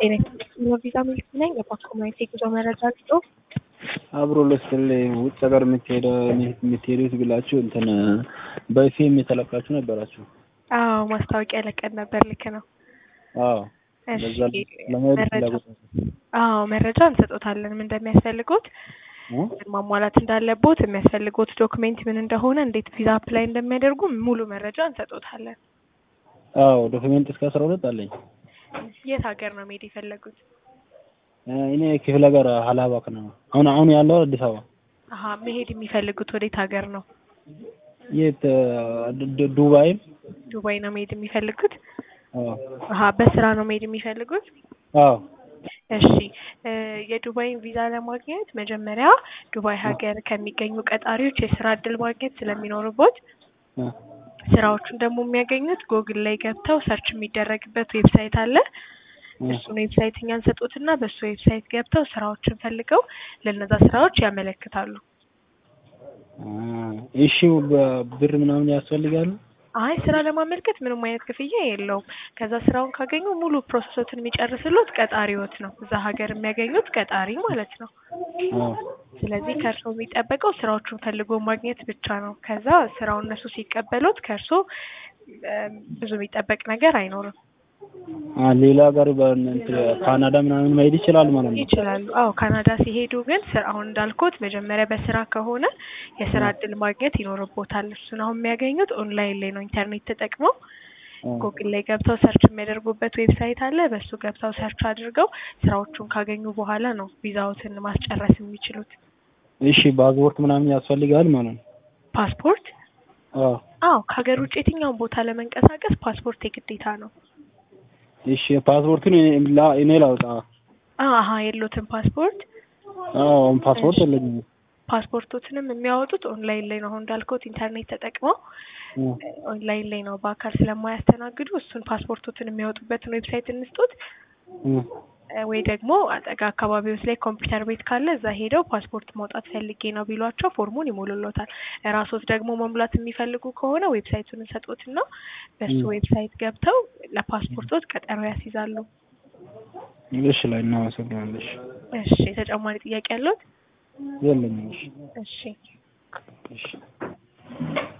ጤና ይስጥልኝ ቪዛ ሚልክ ነኝ። የፓስፖርት የጉዞ መረጃ ልጦ አብሮ ለስል ውጭ ሀገር የምትሄደ የምትሄዱት ብላችሁ እንትን በፊልም የተለቃችሁ ነበራችሁ። አዎ ማስታወቂያ ለቀን ነበር። ልክ ነው። አዎ እሺ ለዛ ለመሄድ መረጃ ፍላጎት አዎ መረጃ እንሰጦታለን። ምን እንደሚያስፈልጉት እ? ማሟላት እንዳለቦት የሚያስፈልጉት ዶክሜንት ምን እንደሆነ እንዴት ቪዛ አፕላይ እንደሚያደርጉ ሙሉ መረጃ እንሰጦታለን። አዎ ዶክሜንት እስከ አስራ ሁለት አለኝ። የት ሀገር ነው መሄድ የፈለጉት? እ፣ እኔ ክፍለ ሀገር ሀላባ ከነማ አሁን አሁን ያለው አዲስ አበባ አሀ መሄድ የሚፈልጉት ወዴት ሀገር ነው? የት እ፣ ዱ- ዱ- ዱባይም ዱባይ ነው መሄድ የሚፈልጉት? አዎ አሀ በስራ ነው መሄድ የሚፈልጉት? አዎ እሺ እ፣ የዱባይን ቪዛ ለማግኘት መጀመሪያ ዱባይ ሀገር ከሚገኙ ቀጣሪዎች የስራ እድል ማግኘት ስለሚኖርቦት እ፣ ስራዎቹን ደግሞ የሚያገኙት ጎግል ላይ ገብተው ሰርች የሚደረግበት ዌብሳይት አለ። እ። እሱን ዌብሳይት እኛ እንሰጡትና በሱ ዌብሳይት ገብተው ስራዎችን ፈልገው ለነዛ ስራዎች ያመለክታሉ። አ፣ እሺ በ- ብር ምናምን ያስፈልጋሉ? አይ ስራ ለማመልከት ምንም አይነት ክፍያ የለውም። ከዛ ስራውን ካገኙ ሙሉ ፕሮሰሶትን የሚጨርስሉት ቀጣሪዎት ነው። እዛ ሀገር የሚያገኙት ቀጣሪ ማለት ነው። አዎ ስለዚህ ከእርሶ የሚጠበቀው ስራዎቹን ፈልጎ ማግኘት ብቻ ነው። ከዛ ስራውን እነሱ ሲቀበሉት ከእርሶ እ፣ ብዙ የሚጠበቅ ነገር አይኖርም። አ፣ ሌላ ሀገር በእንትን ካናዳ ምናምን መሄድ ይችላል ማለት ነው። ይችላሉ። አዎ ካናዳ ሲሄዱ ግን ስራ አሁን እንዳልኩት መጀመሪያ በስራ ከሆነ የስራ እድል ማግኘት ይኖርቦታል። እሱን አሁን የሚያገኙት ኦንላይን ላይ ነው። ኢንተርኔት ተጠቅመው አ፣ ጉግል ላይ ገብተው ሰርች የሚያደርጉበት ዌብሳይት አለ። በሱ ገብተው ሰርች አድርገው ስራዎቹን ካገኙ በኋላ ነው ቪዛዎትን ማስጨረስ የሚችሉት። እሺ ፓስፖርት ምናምን ያስፈልጋል ማለት ነው። ፓስፖርት? አዎ አዎ ከሀገር ውጭ የትኛውን ቦታ ለመንቀሳቀስ ፓስፖርት የግዴታ ነው። እሺ ፓስፖርቱን እኔ ላ- እኔ ላውጣ? አሀ የሎትን ፓስፖርት አዎ ፓስፖርት የለኝም። ፓስፖርቶትንም የሚያወጡት ኦንላይን ላይ ነው። አሁን እንዳልኩት ኢንተርኔት ተጠቅመው እ፣ ኦንላይን ላይ ነው በአካል ስለማያስተናግዱ እሱን ፓስፖርቶትን የሚያወጡበትን ዌብሳይት እንስጡት እ፣ እ፣ ወይ ደግሞ አጠጋ አካባቢዎች ላይ ኮምፒውተር ቤት ካለ እዛ ሄደው ፓስፖርት ማውጣት ፈልጌ ነው ቢሏቸው ፎርሙን ይሞሉሎታል። ራሶት ደግሞ መሙላት የሚፈልጉ ከሆነ ዌብሳይቱን እንሰጦትና በሱ እ። ዌብሳይት ገብተው ለፓስፖርቶት ቀጠሮ ያስይዛሉ። እሺ ላይ እናመሰግናለሽ። እሺ ተጨማሪ ጥያቄ ያለዎት? የለኝም። እሺ እሺ እሺ